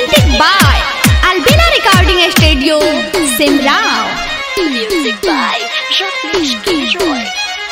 Presented by Albina Recording Studio, Simrao. Music by Ramesh Gilroy.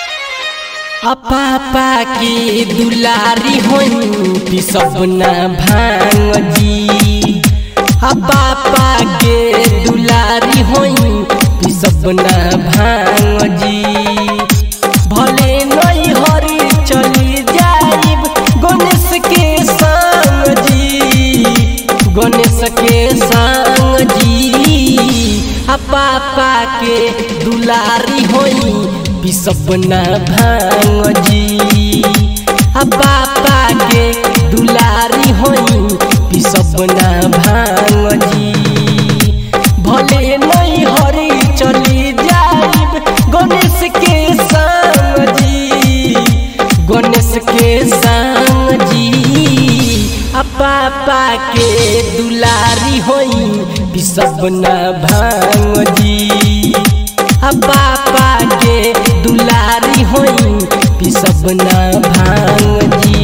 पापा के दुलारी होई पी सब ना भांग जी आ पापा के दुलारी होई पी सब ना भांग जी भले नहीं हरी चली जाइब गणेश के संग जी गणेश के संग जी आ पापा के दुलारी होई बिसब ना भांग जी आ पापा के दुलारी होई बिसब ना भांग जी भले नहीं हरी चली जाइब गणेश के संग जी गणेश के संग जी आ पापा के दुलारी होई बिसब ना भांग जी आ पापा के दुलारी होई बिसब ना भांग जी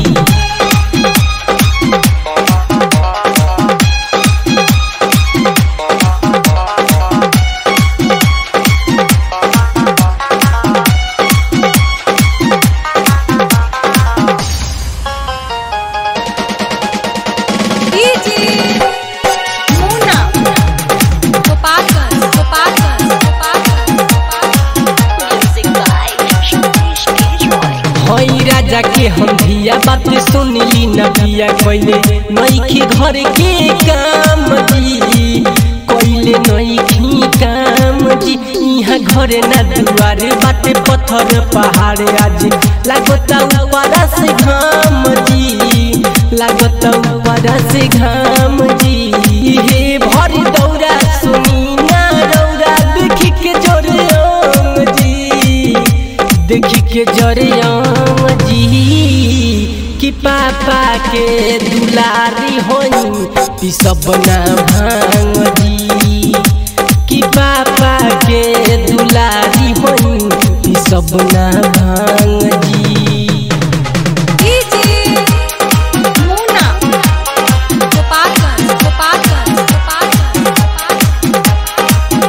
DJ Muna. Gopalganj, Gopalganj, Gopalganj, Gopalganj. Music by Ramesh Gilroy. हई राजा के हम धिया बात सुनली न बिया कैले नईखी घर के काम जी कैले नईखी काम जी यहाँ घरे ना दुआरे बाटे पत्थर पहाड़ आज लागता ऊपर से घाम जी लागता ऊपर से घाम जी हे भरी दौरा सुनी ना रौरा देखी के जोरे आम जी देखी के जरियम जी कि पापा के दुलारी होई पिसब ना भांग जी कि पापा के दुलारी होई पिसब ना भांग जी DJ Muna. Gopalganj, Gopalganj, Gopalganj, Gopalganj.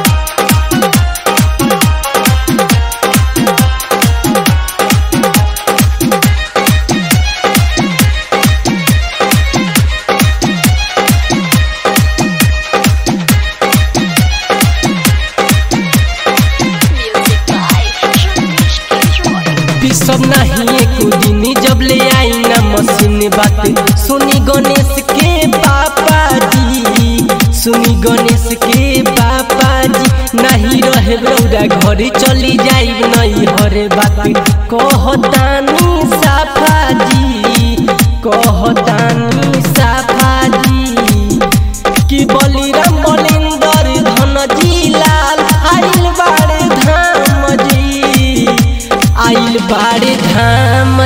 Music by Ramesh Gilroy. पिसब नहीं एक दिन जब ले आई ना मशीन बात सुनी गणेश के पापा जी सुनी गणेश के पापा जी नहीं रहे रौरा घर चली जाई नहीं हरे बात कहतानी साफा जी कहतानी साफा जी कि बलिराम बलिंदर धन जी लाल आइल बाड़े धाम जी आइल बाड़े धाम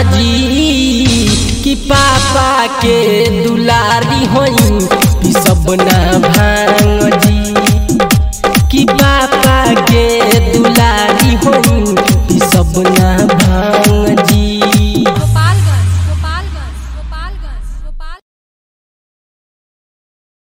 जी कि पापा के दुलारी होई पिसब ना